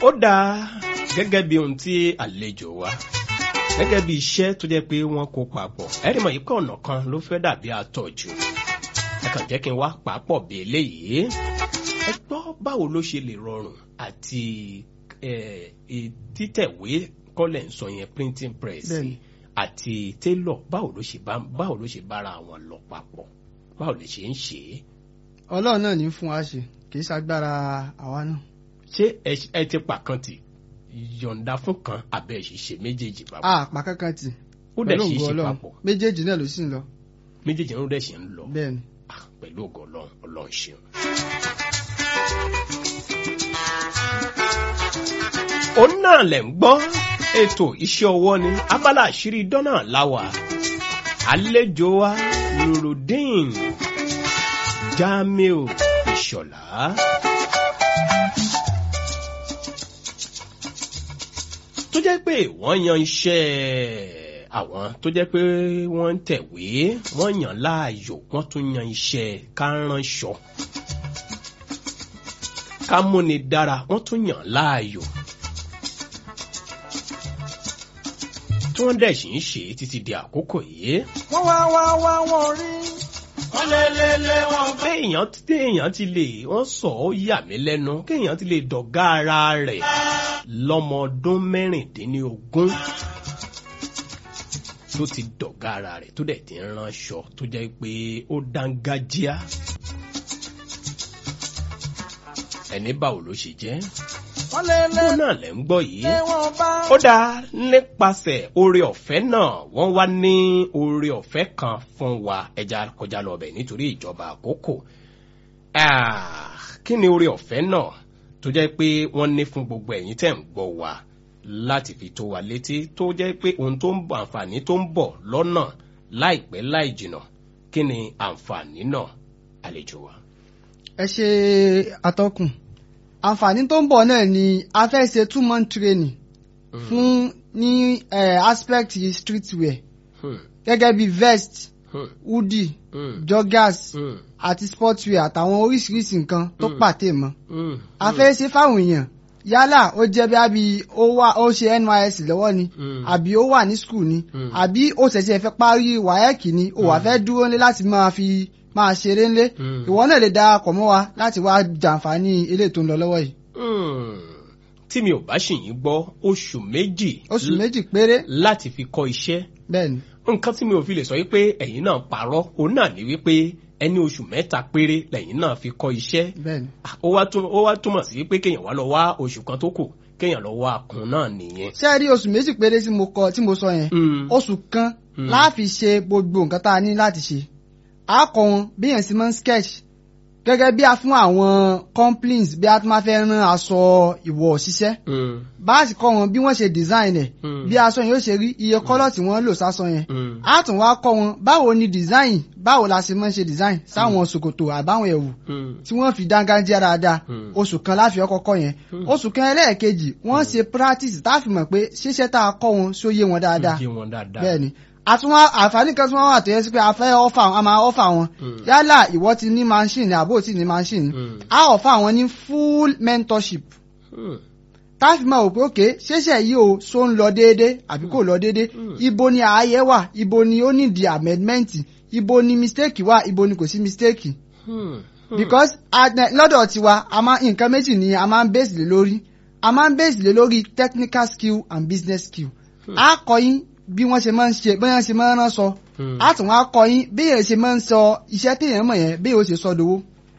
ó dáa gẹ́gẹ́ bí ohun tí àlejò wa gẹ́gẹ́ bí iṣẹ́ tó jẹ́ pé wọ́n kó papọ̀ ẹ̀rí mọ̀ yìí pé ọ̀nà kan ló fẹ́ dàbí àtọ̀jù ẹ kàn jẹ́ kí n wá pàápọ̀ bí eléyìí ẹ gbọ́ báwo ló ṣe lè rọrùn àti títẹ̀wé kọ́lẹ̀ ń sọ yẹn printing press Bẹ́ẹ̀ni. àti tailor báwo ló ṣe bá báwo ló ṣe bára wọn lọ papọ̀ báwo lè ṣe ń ṣe é ọlọ́run náà ní fún wa ṣe kì í ṣagbára àwa náà. ṣé ẹ- ẹ ti pàkan tì yọ̀ǹda fún kan àbẹ̀ ṣiṣẹ́ méjèèjì papọ̀ a pa kankan tì ó dẹ̀ pẹ̀lú ṣe é ògo ṣe ọlọ́run papọ̀ méjèèjì náà ló sì ń lọ méjèèjì ló dẹ̀ ṣe ń lọ bẹ́ẹ̀ ni. Ah, pẹ̀lú ògo ọlọ́run ọlọ́run ṣeun. òun náà lẹ̀ ń gbọ́ ètò iṣẹ́ ọwọ́ ni abala àṣírí dọ́nà láwà àlejò wa nurudeen jamiu ìṣọ̀lá. tó jẹ́ pé wọ́n yan iṣẹ́ àwọn tó jẹ́ pé wọ́n ń tẹ̀wé wọ́n yàn láàyò wọ́n tún yan iṣẹ́ káránṣọ kámúni dára wọ́n tún yàn láàyò tí wọ́n dẹ̀ sì ń ṣe títí di àkókò yìí. wọ́n wá wá wá wọ́n rí. wọ́n lé lé lé wọn bá. kéèyàn téèyàn ti lè wọ́n sọ ó yà mí lẹ́nu kéèyàn ti lè dọ̀gá ara rẹ̀ lọ́mọ ọdún mẹ́rìndínlógún tó ti dọ̀gá ara rẹ̀ tó dẹ̀ ti ń ránṣọ tó jẹ́ pé ó dángájíá. ẹni báwo ló ṣe jẹ́ wọ́n lé lé bó náà lẹ́ ń gbọ́ yìí lé wọn bá. ó dáa nípasẹ̀ oore ọ̀fẹ́ náà wọ́n wá ní oore ọ̀fẹ́ kan fún wa ẹja kọjá lọ bẹ̀ nítorí ìjọba àkókò Ah, kí ni oore ọ̀fẹ́ náà tó jẹ́ pé wọ́n ní fún gbogbo ẹ̀yin tẹ̀ ń gbọ́ wa láti fi tó wa létí tó jẹ́ pé ohun tó ń bọ̀ àǹfààní tó ń bọ̀ lọ́nà láìpẹ́ láì jìnà kí ni àǹfààní náà àlejò wa. ẹ ṣe atọ́kùn àǹfààní tó ń bọ̀ náà ni a fẹ́ ṣe two month training fún ní eh, aspect streetwear Hmm, gẹ́gẹ́ bí vest hmm, hoodie hmm, joggers hmm, àti sportswear àtàwọn oríṣiríṣi nǹkan tó Mm. pàtẹ́ mọ́ hmm, a fẹ́ ṣe fáwọn èèyàn yálà ó jẹ́ bí abi ó wà ó ṣe NYSC lọ́wọ́ ni Mm. àbí ó wà ní school ni Mm. àbí ó ṣẹ̀ṣẹ̀ fẹ́ parí WAEC ni ó wà fẹ́ dúró nílé láti máa fi máa ṣeré ńlé Mm. ìwọ náà lè darapọ̀ mọ́ wa láti wá jàǹfààní eléyìí tó ń lọ lọ́wọ́ yìí hmm. tí mi ò bá ṣì yín gbọ́ oṣù méjì oṣù méjì péré láti fi kọ́ iṣẹ́ bẹ́ẹ̀ ni nǹkan tí mi ò fi lè sọ wípé ẹ̀yin náà parọ́ òun náà ní wípé ẹni oṣù mẹ́ta péré lẹ́yìn náà fi kọ́ iṣẹ́ bẹ́ẹ̀ ni. Ah, ó wá tún- ó wá túmọ̀ sí pé kéèyàn wá lọ wá oṣù kan tó kù kéèyàn lọ wá kún náà nìyẹn. ṣé ẹ rí oṣù méjì péré tí mo kọ tí mo sọ yẹn Mm. oṣù kan Mm. láàfi ṣe gbogbo nǹkan tá a ní láti ṣe a kọ wọn bí yẹn sì máa ń sketch gẹ́gẹ́ bí a fún àwọn complaints bí a tún máa fẹ́ rán aṣọ ìwọ̀ ṣiṣẹ́ Mm, bá a sì kọ́ wọn bí wọ́n ṣe design ẹ̀ Mm. bí aṣọ yẹn ó ṣe rí iye kọ́lọ̀ tí wọ́n lò sásọ yẹn mm, a tún wá kọ́ wọn báwo ni design báwo la ṣe máa ń ṣe design sáwọn ṣòkòtò àbáwọn ẹ̀wù mm, tí wọ́n fi dángájíá dáadáa Mm. oṣù kan láfi ọkọ̀ kọ́ yẹn Mm. oṣù kan ẹlẹ́ẹ̀kejì wọ́n ṣe practice tá a fi mọ̀ pé ṣíṣẹ́ tá a kọ́ wọn ṣó yé wọn dáadáa yé wọn dáadáa. bẹ́ẹ̀ ni àtúnwá àǹfààní kan tí wọ́n wà tó yẹ sí pé a fẹ́ ọ́fà a máa ọ́fà wọn Mm. yálà ìwọ ti ní machine ni àbó ti ní machine Mm. a ọ̀fà wọn ní full mentorship Mm, tá a fi máa wò pé òkè ṣẹ̀ṣẹ̀ yìí o ṣó ń lọ déédé àbí kò lọ déédé Mm. ibo ni ààyè wà ibo ni ó ní di amendment ibo ni mistake wà ibo ni kò sí mistake mm, mm. because a- lọ́dọ̀ tiwa a máa nǹkan méjì ni a máa ń base lé lórí a máa ń base lé lórí technical skill and business skill a kọ́ yín bí wọ́n ṣe máa ń ṣe bí wọ́n ṣe máa ń rán sọ Hmm. a tún wá kọ́ yín bí èèyàn ṣe máa ń sọ iṣẹ́ téèyàn mọ̀ yẹn bí èèyàn ó ṣe sọ dowó.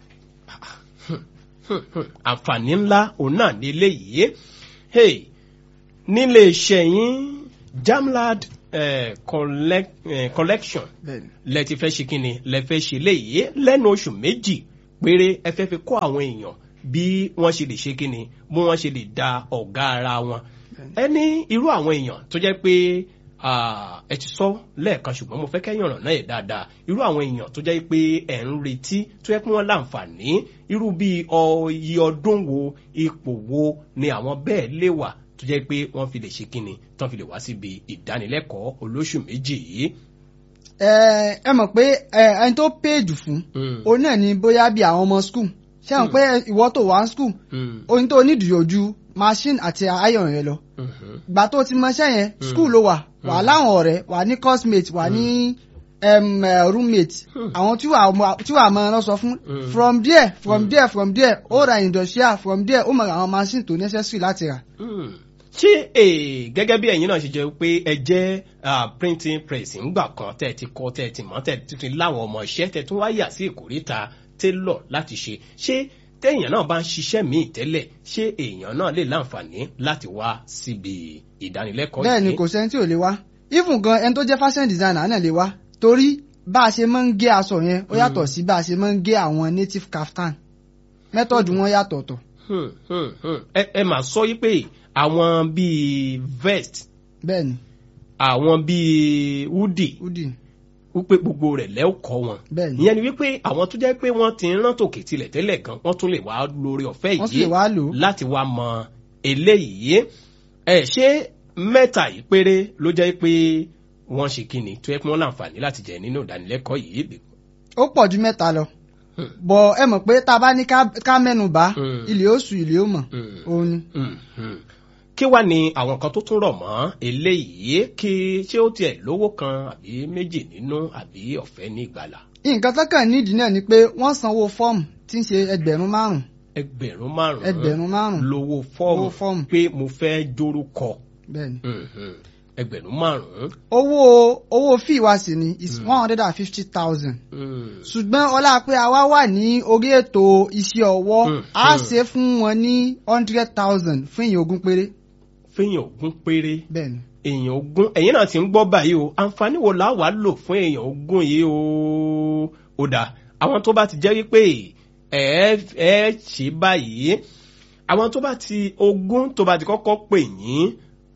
àǹfààní ńlá òun náà ní eléyìí hey nílé iṣẹ́ yín jamlad eh, collect, eh, collection lẹ ti fẹ́ ṣe kí ni lẹ fẹ́ ṣe léyìí lẹ́nu oṣù méjì péré ẹ fẹ́ fi kọ́ àwọn èèyàn bí wọ́n ṣe lè ṣe kí ni bí wọ́n ṣe lè da ọ̀gá ara wọn ẹ ní irú àwọn èèyàn tó jẹ́ pé ah, ẹ ti sọ lẹ́ẹ̀kan ṣùgbọ́n mo fẹ́ kẹ́yìn ọ̀rọ̀ náà yẹ dáadáa irú àwọn èèyàn tó jẹ́ pé ẹ̀ ń retí tó yẹ pé wọ́n láǹfààní irú bíi ọyẹ ọdún wo ipò wo ni àwọn bẹ́ẹ̀ lè wà tó jẹ́ pé wọ́n fi lè ṣe kí ni tán fi lè wá síbi ìdánilẹ́kọ̀ọ́ olóṣù méjì yìí. ẹ ẹ mọ̀ pé ẹ, ẹni tó péjù fún Mm. òun náà ni bóyá bí àwọn ọmọ school ṣé àwọn pé ìwọ tó wà ní school Hmm. oyin tó nídìí ojú machine àti iron yẹn lọ Mhm. gbà tó ti mọṣẹ́ yẹn school ló wà wà láwọn ọ̀rẹ́ wà ní coursemate wà ní em, eh, roommate Hmm. àwọn tí wàá mọ tí wàá mọ ọ sọ fún Hmm. from there from there from there ó ra industrial from there ó mọ àwọn machine tó necessary láti rà. Hmm. ṣé eh, gẹ́gẹ́ bí ẹ̀yin náà ṣe jẹ́ pé ẹ jẹ́ ah, printing press ńgbà kan tẹ́ ẹ ti kọ́ tẹ́ ẹ ti mọ̀ tẹ́ ẹ ti fi láwọn ọmọ iṣẹ́ tẹ́ ẹ tún wá yà sí ìkórìtà tailor láti ṣe ṣé téèyàn náà bá ń ṣiṣẹ́ míì tẹ́lẹ̀ ṣé èèyàn náà lè láǹfààní láti wá síbi ìdánilẹ́kọ̀ọ́ bẹ́ẹ̀ ni kò sẹ́ni tí ò lè wá even gan ẹni tó jẹ́ fashion designer náà lè wá torí bá a ṣe máa ń gé aṣọ yẹn ó yàtọ̀ sí bá a ṣe máa ń gé àwọn native kaftan method wọn yàtọ̀ tọ̀ Hmm, hmm, hmm. ẹ ẹ mà sọ yí pé àwọn bíi vest bẹ́ẹ̀ ni àwọn bíi hoodie udi wípé gbogbo rẹ̀ lẹ́ ó kọ́ wọn. bẹ́ẹ̀ ni ìyẹn ni wípé àwọn tó jẹ́ pé wọ́n ti ń rán tòkè tilẹ̀ tẹ́lẹ̀ gan wọ́n tún lè wá lórí ọ̀fẹ́ wọ́n sì lè yìí wá lò ó láti wá mọ eléyìí. ẹ ṣé mẹ́ta yìí péré ló jẹ́ pé wọ́n ṣe kíni tó yẹ pé wọ́n láǹfààní láti jẹ nínú ìdánilẹ́kọ̀ọ́ yìí. ó pọ̀ ju mẹ́ta lọ Hmm. bọ̀ ẹ mọ̀ pé tá a bá ní ká- ká mẹ́nu bá Hmm. ilé oṣù ilé ó mọ̀ Hmm. òun ni. Hmm, hmm. kí wá ni àwọn kan tó tún rọ̀ mọ́ eléyìí kí ṣé ó tiẹ̀ lówó kan àbí méjì nínú àbí ọ̀fẹ́ ní ìgbàlà nǹkan tó kàn nídìí náà ni pé wọ́n sanwó fọ́ọ̀mù tí ń ṣe ẹgbẹ̀rún márùn-ún ẹgbẹ̀rún márùn-ún ẹgbẹ̀rún márùn-ún lówó Owó fọ́ọ̀mù fọ́ọ̀mù. pé mo fẹ́ jórúkọ bẹ́ẹ̀ ni. Mhm. ẹgbẹ̀rún márùn-ún. owó owó fíì wa sì ni is one hundred and fifty thousand Mm. ṣùgbọ́n ọlá pé àwa wà ní orí ètò iṣẹ́ ọwọ́ Hmm, a hmm. ṣe fún wọn ní hundred thousand fún èèyàn ogún péré fẹ́yìn ogún péré bẹ́ẹ̀ ni. èèyàn ogún ẹ̀yin náà ti ń gbọ́ báyìí o àǹfààní wo la wàá lò fún èèyàn ogún yìí o ó dà àwọn tó bá ti jẹ́ wípé ẹ ẹ ṣe báyìí àwọn tó bá ti ogún tó bá ti kọ́kọ́ pè yín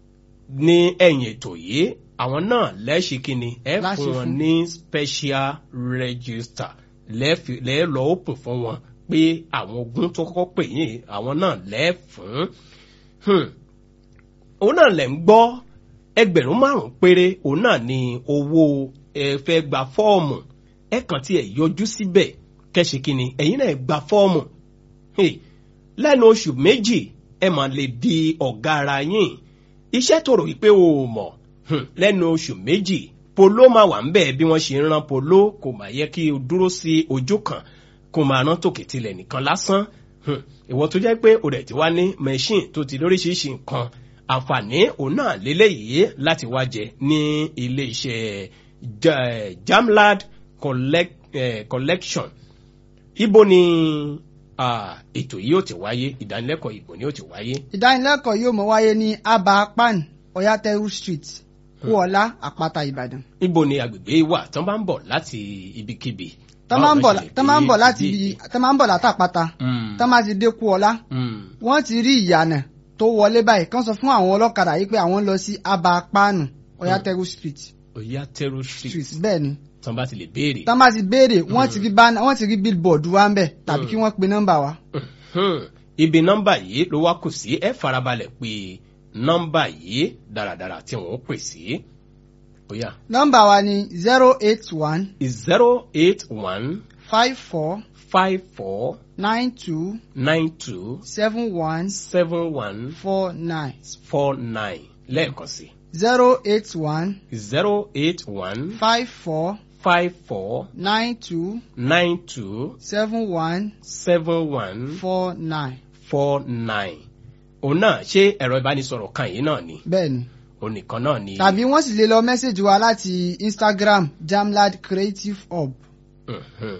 ní ẹ̀yìn ètò yìí àwọn náà lẹ́ẹ̀ṣì kínni ẹ Láṣẹ fún wọn fún. ní special register lẹ́ẹ̀fì- lẹ́ẹ̀ lọ open fún wọn pé àwọn ogún tó kọ́kọ́ pè yín àwọn náà lẹ́ẹ̀ fún. Hmm òun náà lẹ̀ ń gbọ́ ẹgbẹ̀rún márùn-ún péré òun náà ni owó ẹ fẹ́ gba fọ́ọ̀mù ẹ kàn tí ẹ yọjú síbẹ̀ kẹ́sì kínni ẹ̀yin náà gba fọ́ọ̀mù Hey, lẹ́nu oṣù méjì ẹ mà lè di ọ̀gá ara yín iṣẹ́ tó rò wípé o ò mọ̀ hmm, lẹ́nu oṣù méjì polo máa wà ń bẹ̀ bí wọ́n ṣe ń rán polo kò máa yẹ kí o dúró sí ojú kan kó máa rán tòkè tilẹ̀ nìkan lásán Hmm, ìwọ tó jẹ́ pé o rẹ̀ ti wá ní machine tó ti lóríṣiríṣi nǹkan àǹfààní òun náà lélẹ́yìí láti wá jẹ ní ilé iṣẹ́ Ja- Jamlad collect, eh, collection ibo ni ah, ètò yìí ó ti wáyé ìdánilẹ́kọ̀ọ́ ibo ni ó ti wáyé. ìdánilẹ́kọ̀ọ́ yóò mọ wáyé ní aba pan oyateru street kúọlá àpáta ìbàdàn ibo ni agbègbè wà tán bá ń bọ̀ láti ibikíbi. tán máa ń bọ̀ Báwo ló ṣe tán máa ń bọ̀ dé láti ibi- ibi tán máa ń bọ̀ látàpáta Mm, tán máa ti dé kúọlá mm, wọ́n ti rí ìyànà tó wọlé báyìí kán sọ fún àwọn ọlọ́kadà yìí pé àwọn ń lọ sí aba panu oyateru street Oyateru street street bẹ́ẹ̀ ni tán bá ti lè béèrè. tán bá ti béèrè wọ́n ti rí bánà wọ́n ti rí billboard wa ń bẹ̀ tàbí kí wọ́n pe nọ́mbà wa Mhm. ibi nọ́mbà yìí ló wá kù sí ẹ farabalẹ̀ pé nọ́mbà yìí dáradára tí wọ́n pè sí. bóyá nọ́mbà wa ni zero eight one zero eight one five four five four nine two nine two seven one seven one four nine four nine lẹ́ẹ̀kan sí zero eight one zero eight one five four five four nine two nine two seven one seven one four nine four nine. òun náà ṣé ẹ̀rọ ìbánisọ̀rọ̀ kan yìí náà ni bẹ́ẹ̀ ni òun nìkan náà ni. tàbí wọ́n sì lè lọ mẹ́sẹ̀gì wa láti instagram jamlad creative hub Mhm.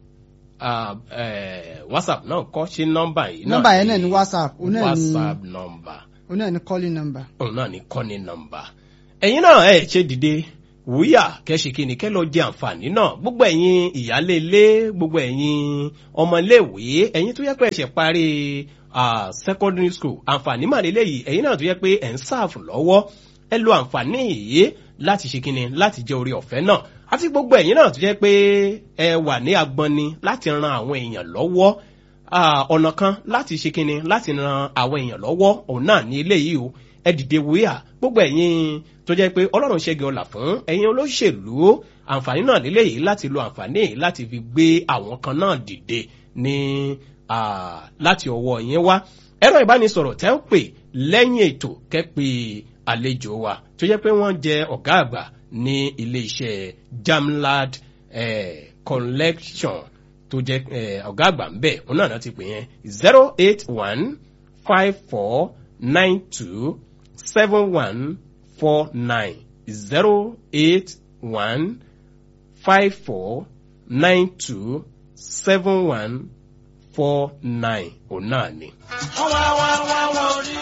Ah, eh, whatsapp náà kọ́ ṣe nọ́mbà yìí nọ́mbà yẹn náà ni whatsapp òun náà ni whatsapp nọ́mbà òun náà ni calling number. òun náà ni kọ́ni nọ́mbà. ẹ̀yin náà ẹ̀ ṣe dìde wúyà kẹ́sì kí ni kẹ́ lọ jẹ àǹfààní náà gbogbo ẹ̀yin ìyálé ilé gbogbo ẹ̀yin ọmọléèwé ẹ̀yin tó yẹ pé ẹ̀ṣẹ̀ parí ah, secondary school àǹfààní mà lélẹ́yìí ẹ̀yin náà tó yẹ pé ẹ̀ ń sáàfù lọ́wọ́ ẹ lo àǹfààní yìí láti ṣe kíni láti jẹ orí ọ̀fẹ́ náà àti gbogbo ẹ̀yin náà tó jẹ́ pé ẹ wà ní agbọ́ni láti ran àwọn èèyàn lọ́wọ́ Ah, ọ̀nà kan láti ṣe kíni láti ran àwọn èèyàn lọ́wọ́ òun náà ní eléyìí o ẹ dìde wíyà gbogbo ẹ̀yin tó jẹ́ pé ọlọ́run ṣẹ́gi ọlà fún ẹ̀yin olóṣèlú àǹfààní náà lélẹ́yìí láti lo àǹfààní yìí láti fi gbé àwọn kan náà dìde ní láti ọwọ́ yín wá ẹ̀rọ ìbánisọ̀rọ̀ tẹ́ ń pè lẹ́yìn ètò kẹ́pẹ́ àlejò wa tó jẹ́ pé wọ́n jẹ́ ọ̀gá àgbà ní iléeṣẹ́ jamlad eh, collection tó jẹ́ ọ̀gá àgbà ń bẹ̀ òun náà ti pè yẹn zero eight one five four nine two seven one four nine zero eight one five four nine two seven one four nine òun náà ni. wọ́n wá wá wá wọ́n rí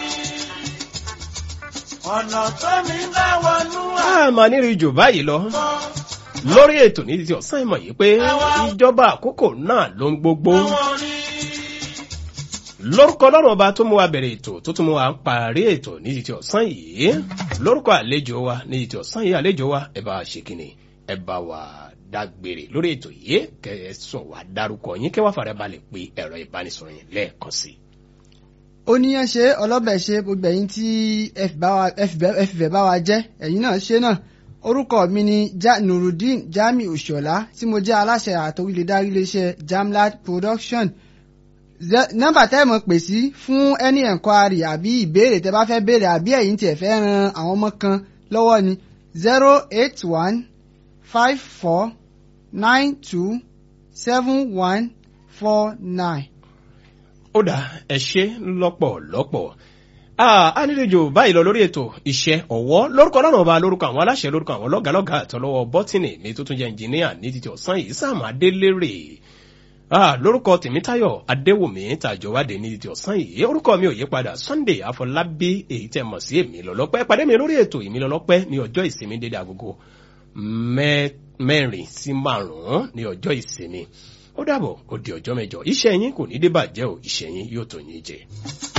ọ̀nà tó mi bá wọnú a máa ní rí jù báyìí lọ lórí ètò ní ti ọ̀sán ìmọ̀ yìí pé ìjọba àkókò náà ló ń gbogbo àwọn rí lórúkọ lọ́rùn ọba tó mú wa bẹ̀rẹ̀ ètò tó tún mú wa parí ètò ní ti ọ̀sán yìí lórúkọ àlejò wa ní ti ọ̀sán yìí àlejò wa ẹ bá wa ṣe kíni ẹ bá wa dágbére lórí ètò yìí kẹ ẹ sọ wá dárúkọ yín kẹ wá fara balẹ̀ pé ẹ̀rọ ìbánisọ̀rọ̀ yẹn lẹ́ẹ̀kan sí i. oníyàn ṣe ọlọ́bẹ̀ ṣe gbogbo ẹ̀yin tí ẹ fìfẹ́ bá wa jẹ́ ẹ̀yin náà ṣe náà orúkọ mi ni ja nurudeen jami òṣọlá tí mo jẹ́ aláṣẹ àtòwílẹ̀dárí iléeṣẹ́ jamlad production nọ́mbà tẹ́ ẹ mọ̀ pè sí fún any enquiry àbí ìbéèrè tẹ́ bá fẹ́ béèrè àbí ẹ̀yin tí ẹ fẹ́ ran àwọn ọmọ kan lọ́wọ́ ni zero eight one five four nine two seven one four nine. ó dà ẹ ṣe lọ́pọ̀lọpọ̀ a nílejò báyìí lọ lórí ètò iṣẹ́ ọ̀wọ́ lórúkọ ọlọ́run ọba lórúkọ àwọn aláṣẹ lórúkọ àwọn lọ́gàlọ́gà àtọlọ́wọ́ bọ́tìnì ní tó tún jẹ́ ẹnjìníà ní títí ọ̀sán yìí sáàmù adélérè lórúkọ tèmítáyọ̀ adéwùmí tàjọwádé ní títí ọ̀sán yìí orúkọ mi ò yí padà sunday àfọlábí èyí tẹ́ mọ̀ sí èmi lọ́lọ́pẹ́ pàdé mi lórí ètò èmi lọ́lọ́pẹ́ ní ọjọ́ ìsinmi dédé agogo mẹ́rin sí márùn-ún ní ọjọ́ ìsinmi ó dàbọ̀ ó di ọjọ́ mẹ́jọ iṣẹ́ yín kò ní dé bàjẹ́ o iṣẹ́ yín yóò tó yín jẹ.